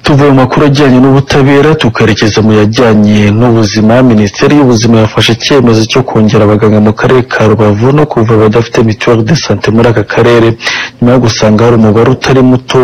tuvuye mu makuru ajyanye n'ubutabera tukerekeza mu yajyanye n'ubuzima minisiteri y'ubuzima yafashe icyemezo cyo kongera abaganga mu karere ka rubavu no kuvura abadafite mituweli de sante muri aka karere nyuma yo gusanga hari umubare utari muto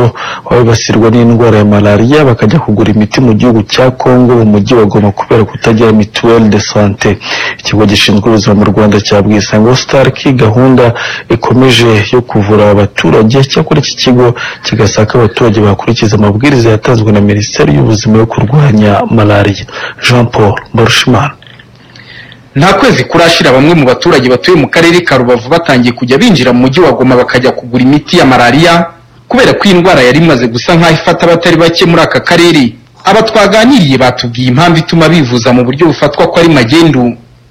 wabibasirwa n'indwara ya malariya bakajya kugura imiti mu gihugu cya kongo mu mujyi wa goma kubera kutagira mituweli de sante ikigo gishinzwe ubuzima mu rwanda cyabwiye isango sitariki gahunda ikomeje yo kuvura aba baturage cyakora iki kigo kigasaka abaturage bakurikiza amabwiriza yatanzwe na minisiteri y'ubuzima yo kurwanya malariya jean paul mbarushimana nta kwezi kurashira bamwe mu baturage batuye mu karere ka rubavu batangiye kujya binjira mu mujyi wa goma bakajya kugura imiti ya malariya kubera ko iyi ndwara yari imaze gusa nk'aho ifata abatari bake muri aka karere aba twaganiriye batubwiye impamvu ituma bivuza mu buryo bufatwa ko ari magendu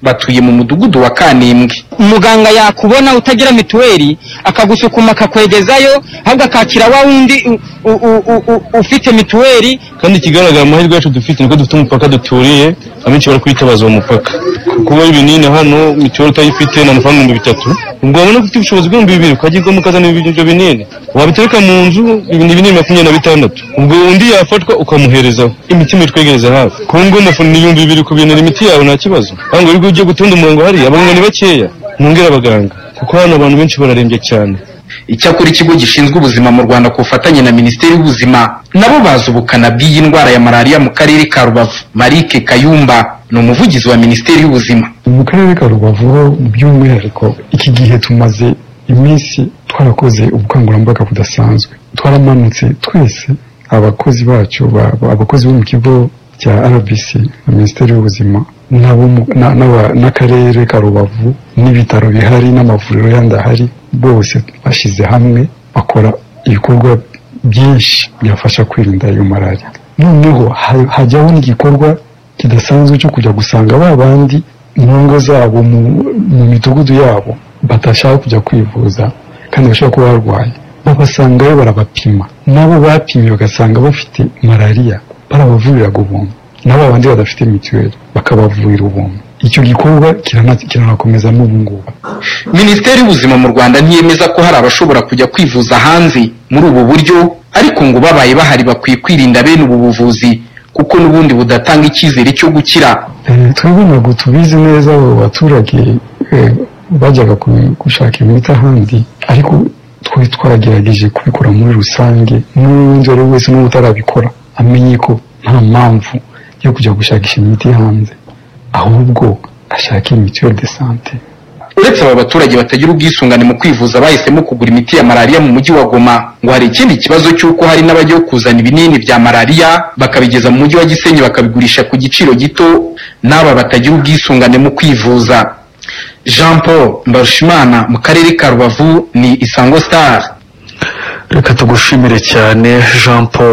batuye mu mudugudu wa kanembwe umuganga yakubona utagira mituweli akagusukuma akakwegezayo ahubwo akakira wa wundi u- u- u- u- ufite mituweli kandi ikigaragara amahirwe yacu dufite ni uko dufite umupaka duturiye abenshi bari kwitabaza uwo mupaka kuba ibinini hano mituweli utayifite ni amafaranga ibihumbi bitatu ubwo wabona ko ufite ubushobozi bw'ibihumbi bibiri ukagirwamo ukazana ibyo binini wabitereka mu nzu ibintu binini makumyabiri na bitandatu ubwo undi yafatwa ukamuherezaho imiti mitwegereza hafi ku ngo amafuni ni ibihumbi bibiri ku bintu imiti yawe nta kibazo ahubwo iyo ugiye gutonda umurongo hariya abaganga ni bakeya mwongere abaganga kuko hano abantu benshi bararembye cyane icyakora ikigo gishinzwe ubuzima mu rwanda ku bufatanye na minisiteri y'ubuzima nabo bazi ubukana bw'iyi ndwara ya malariya mu karere ka rubavu marike kayumba ni umuvugizi wa minisiteri y'ubuzima mu karere ka rubavu by'umwihariko iki gihe tumaze iminsi twarakoze ubukangurambaga budasanzwe twaramanutse twese abakozi bacu ba- ba- abakozi bo mu kigo cya rbc na minisiteri y'ubuzima n'abo mu- na- n'aba- n'akarere ka rubavu n'ibitaro bihari n'amavuriro yandi ahari bose bashyize hamwe bakora ibikorwa byinshi byafasha kwirinda iyo malariya noneho ha- hajyaho n'igikorwa kidasanzwe cyo kujya gusanga ba bandi mu ngo zabo mu mu midugudu yabo badashaka kujya kwivuza kandi bashobora kuba barwaye babasangayo barabapima nabo bapimye bagasanga bafite malariya barabavuriraga ubuntu nabo abandi badafite mituweli bakabavurira ubuntu icyo gikorwa kirana- kiranakomeza n'ubu ngubu minisiteri y'ubuzima mu rwanda ntiyemeza ko hari abashobora kujya kwivuza hanze muri ubu buryo ariko ngo babaye bahari bakwiye kwirinda bene ubu buvuzi kuko n'ubundi budatanga icyizere cyo gukira Eh, twebwe ntabwo tubizi neza abo baturage eh, bajyaga ku- gushaka imiti ahandi ariko twari twagerageje kubikora muri rusange n'undi uwo ari we wese n'ubu utarabikora amenye ko nta mpamvu yo kujya gushakisha imiti hanze ahubwo ashake mituweli de sante uretse aba baturage batagira ubwisungane mu kwivuza bahisemo kugura imiti ya malariya mu mujyi wa goma ngo hari ikindi kibazo cy'uko hari n'abajya kuzana ibinini bya malariya bakabigeza mu mujyi wa gisenyi bakabigurisha ku giciro gito n'aba batagira ubwisungane mu kwivuza jean paul mbarushimana mu karere ka rubavu ni isango star reka tugushimire cyane jean paul